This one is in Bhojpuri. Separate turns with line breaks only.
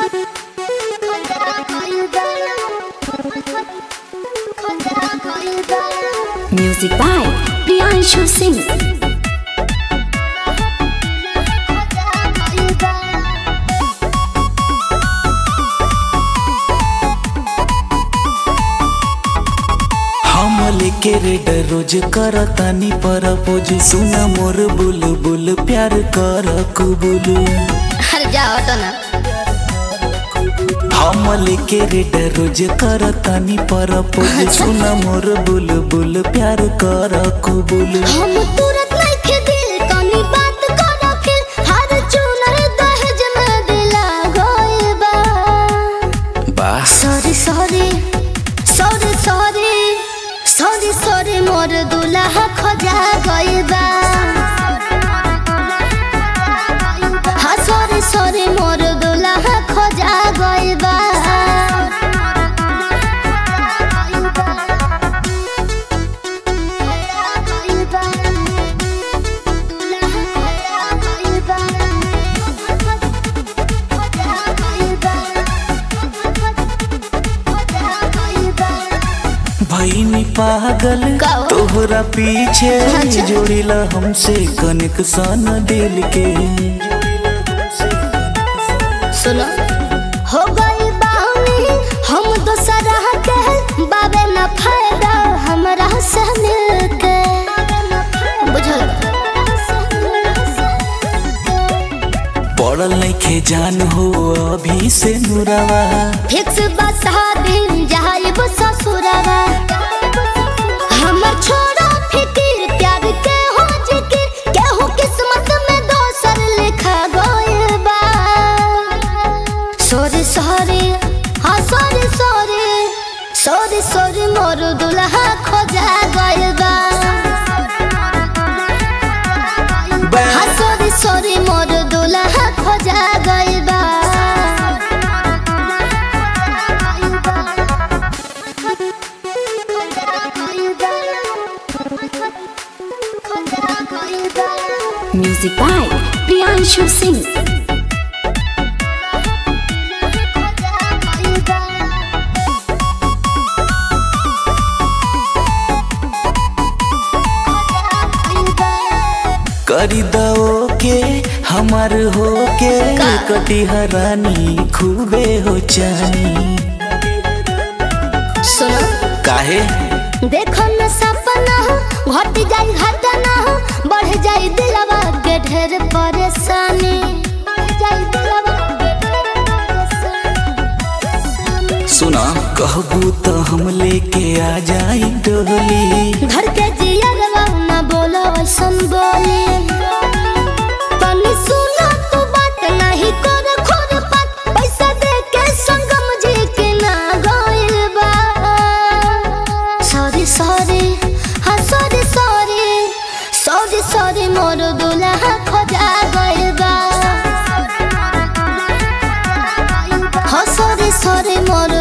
Music by Priyanshu Singh.
हम लेके रेड रोज करतानी परपोज सुना मोर बुल बुल प्यार कर कुबुल
अरे जा हटो ना
हम लेके रेड रोज करतानी परपोज सुना मोर बुल बुल प्यार कर कुबुल
हम तुरंत नइखे दिल तनी बात करो फिर हर चुनर दहेज में दिला गइल बा
बस
sorry sorry sorry sorry sorry sorry मोर दुल्हा खोजा गइल बा हाँ सॉरी सॉरी मोर दुल्हा खोजा गइल बा
भईनी पागल
का हो?
तोहरा पीछे
अच्छा।
जोड़िला हमसे कनेक्शन दिल के
सुनो हो गई बानी हम दोसरा के बाबे न फायदा हमरा से मिलके बुझल
पड़ल नइखे जान हो अभी से नुरावा
फिक्स बसा दिन जाइब ससुरवा हमर छोड़ा फिकिर प्यार के हो जिकिर केहू किस्मत में दोसर लिखा गइल बा सॉरी सॉरी हाँ सॉरी सॉरी सॉरी सॉरी मोर दुल्हा खोजा गइल बा हाँ सॉरी सॉरी मोर दुल्हा खोजा गइल बा Music by Priyanshu Singh.
करी दो के हमार हो के
का?
कटी हरानी खूबे हो चानी
सुनो
काहे
देखो न सपना घट जाई घटना बढ़ जाई दिलवा के ढेर परेशानी बढ़ जाई दिलवा के ढेर परेशानी।
सुना कहबू तो हम लेके आ जाई डोली
घर के जियरवा न बोलो ऐसन बोली तनी सुना तू बात नहीं कर खोर पात पैसा दे के संगम जी के ना गइल बा सॉरी सॉरी हाँ सॉरी सॉरी सॉरी सॉरी मोर दुल्हा खोजा गइल बा हाँ सॉरी सॉरी मोर